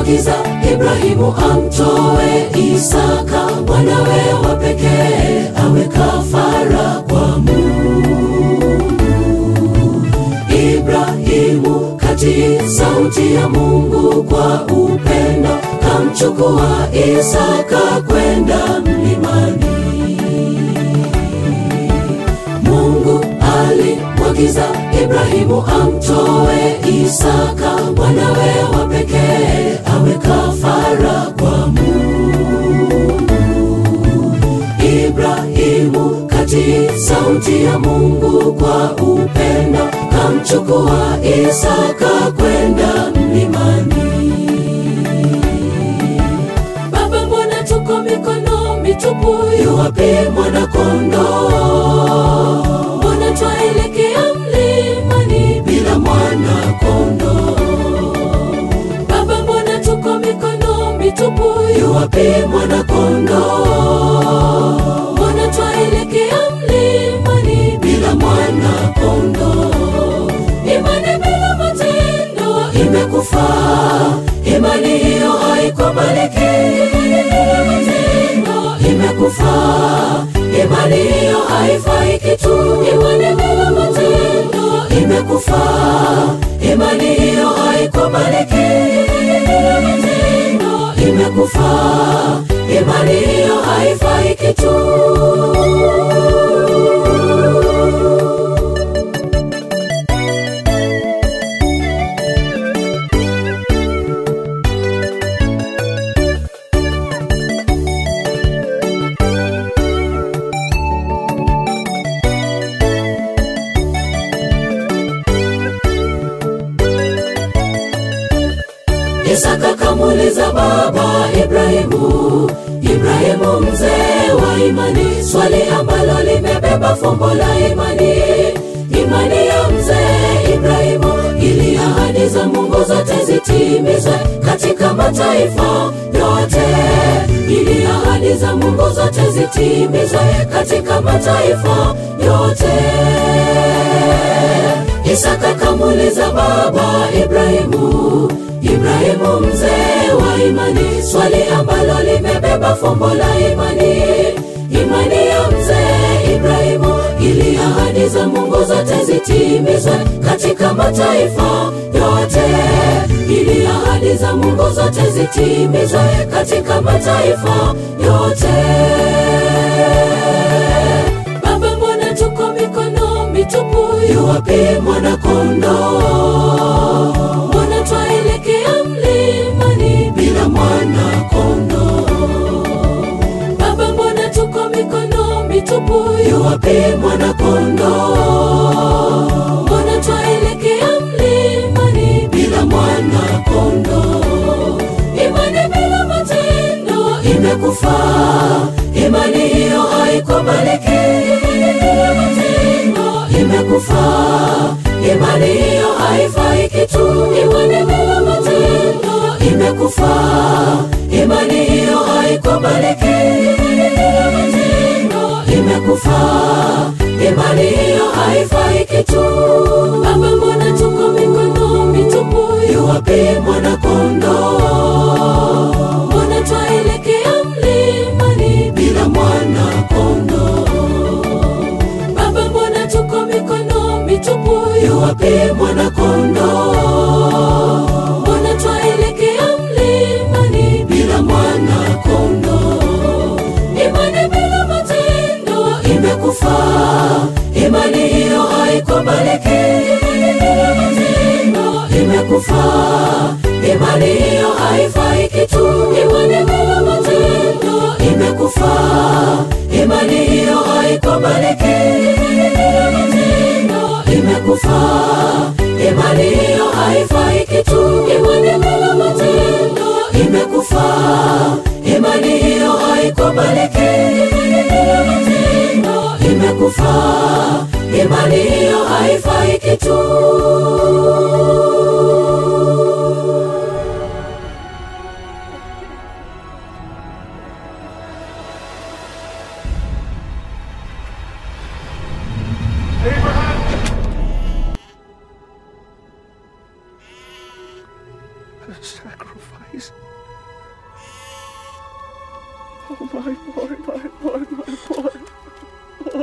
alimwagiza Ibrahimu amtoe Isaka mwanawe wa pekee awe kafara kwa Mungu. Ibrahimu katii sauti ya Mungu kwa upendo, kamchukua Isaka kwenda mlimani. Mungu alimwagiza Ibrahimu amtoe Isaka mwanawe wa pekee awe kafara kwa Mungu. Ibrahimu katii sauti ya Mungu kwa upendo, kamchukua Isaka kwenda mlimani. Baba, mbona tuko mikono mitupu? Yuwapi mwana-kondoo? Mbona twaelekea mlimani bila mwana-kondoo? Baba, mbona tuko mikono mitupu? Yuwapi mwana-kondoo? Mbona twaelekea mlimani bila mwana-kondoo? Imani bila matendo imekufa, imani hiyo haikubaliki. Matendo imekufa, imani hiyo haifai kitu. Imani bila matendo imekufa, imani hiyo haikubaliki. Matendo imekufa, imani hiyo haifai kitu. Isaka kamuuliza baba Ibrahimu, Ibrahimu mzee wa imani, swali ambalo limebeba fumbo la imani. Imani ya mzee Ibrahimu ili ahadi za Mungu zote zitimizwe katika mataifa yote, ili ahadi za Mungu zote zitimizwe katika mataifa yote. Isaka kamuuliza baba Ibrahimu, Ibrahimu mzee wa imani, swali ambalo limebeba fumbo la imani. Imani ya mzee Ibrahimu ili ahadi za Mungu zote zitimizwe katika mataifa yote, ili ahadi za Mungu zote zitimizwe katika mataifa yote. Baba, mbona tuko mikono mitupu? Yuwapi mwana-kondoo? Mbona twaelekea mlimani bila mwana-kondoo? Baba, mbona tuko mikono mitupu? Yuwapi mwana-kondoo? Mbona twaelekea mlimani bila mwana-kondoo? Imani bila matendo imekufa, imani hiyo haikubaliki. Matendo imekufa, imani hiyo haifai kitu. Imani bila matendo imekufa, imani hiyo haikubaliki. Matendo imekufa, imani hiyo haifai kitu. Baba, mbona tuko mikono mitupu? Yuwapi mwana-kondoo? Mbona twaelekea mlimani bila mwana-kondoo? Baba, mbona tuko mikono mitupu? Yuwapi mwana-kondoo? Mbona twaelekea mlimani bila mwana-kondoo? Imani bila matendo imekufa, imani hiyo haikubaliki. Matendo imekufa, imani hiyo haifai kitu. Imani bila matendo imekufa, imani hiyo haikubaliki. Matendo imekufa, imani hiyo haifai kitu. Imani bila matendo imekufa, imani hiyo haikubaliki. Matendo imekufa, imani hiyo haifai kitu. Oh, my boy, my boy, my boy.